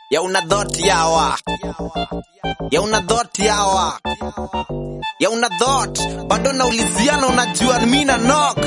ya una dhot yawa ya una dhot yawa ya una dhot bado nauliziana unajua mi na nok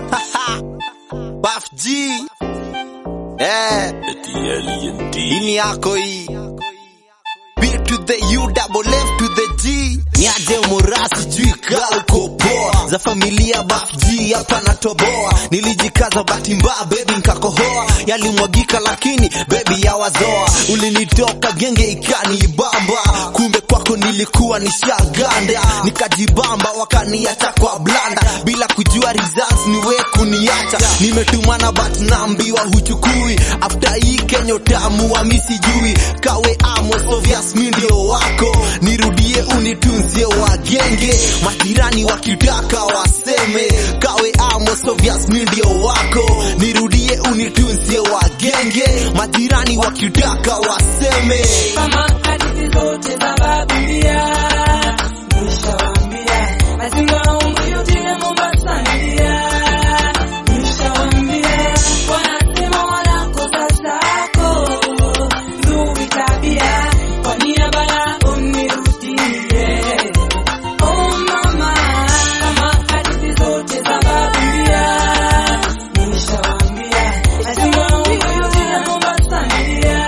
Baf G eh ini yako hii B to the U double F to the G niaje murasi juu kauko poa za familia Baf G hapa natoboa nilijikaza bahati mbaya baby nkakohoa yalimwagika lakini baby yawazoa ulinitoka genge ikanibamba kumbe kwako nilikuwa nishaganda nikajibamba wakaniacha kwa blanda bila kujua results ni we kuniacha nimetumana but naambiwa huchukui after hii kenyo tamu wa misijui kawe amos obvious mi ndio wako nirudie unitunzie wagenge majirani wakitaka waseme kawe amos obvious mi ndio wako nirudie unitunzie wagenge majirani wakitaka waseme kama hadithi zote za Biblia nishawaambia, lazima umrudie Mombasa nilia. Nishawaambia, wanasema wanakosa zako nzuri tabia, kwa niaba yao nirudie. Oh mama, kama hadithi zote za Biblia nishawaambia, lazima umrudie Mombasa nilia.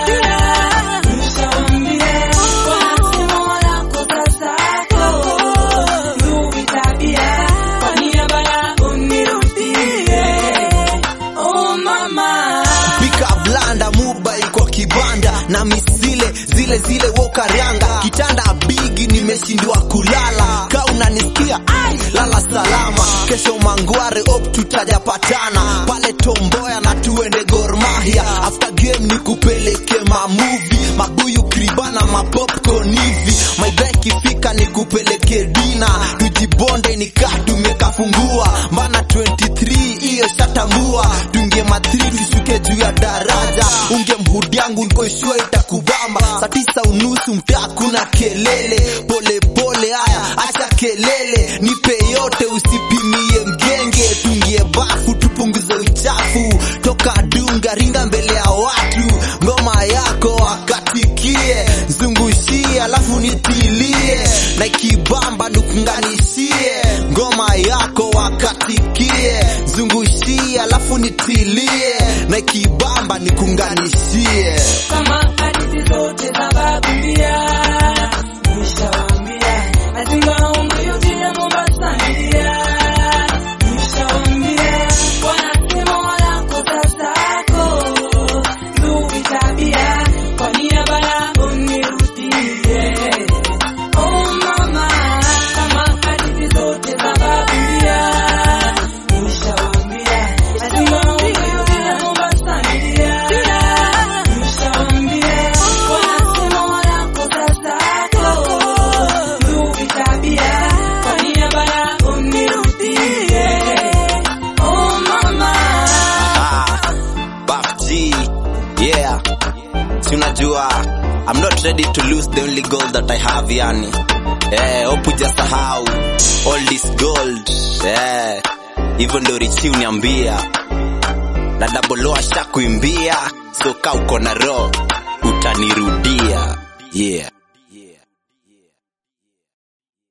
pika blanda mobile kwa kibanda na misile zile zile wokaranga kitanda bigi nimeshindwa kulala ka unanisikia ai lala salama kesho mangware op tutajapatana pale tomboya na tuende gormahia after game ni kupeleke mamuvi mabuyu kribana mapopcorn hivi maidha ikifika ni kupeleke dina tujibonde nikaa tumekafungua mbana 23 hiyo shatambua tunge mathiri tushuke juu ya daraja unge mhudi yangu nkoishua itakubamba saa tisa unusu mtaa kuna kelele pole pole haya acha kelele nipe yote usipimie mgenge tungie bafu tupunguze uchafu toka dunga ringa mbele ya watu ngoma yako wakatikie zungushie alafu nitilie na ikibamba nukunganishie ngoma yako wakatikie zungushie alafu nitilie na ikibamba nikunganishie Kama hadithi zote za Biblia nishawaambia, lazima umrudie Mombasa nilia. Nishawaambia, wanasema wanakosa zako nzuri tabia, kwa niaba yao nirudie. Oh mama, kama hadithi zote za Biblia nishawaambia, lazima umrudie Mombasa nilia. Nishawaambia, wanasema wanakosa zako nzuri tabia, kwa niaba yao nirudie. Oh mama. Ah, Baf G, yeah. Si unajua, I'm not ready to lose the only gold that I have yani. Eh, hope hujasahau all this gold. Eh, hivyo ndo Richi uniambia. Na double O ashakuimbia, so kaa uko na roho utanirudia. Yeah.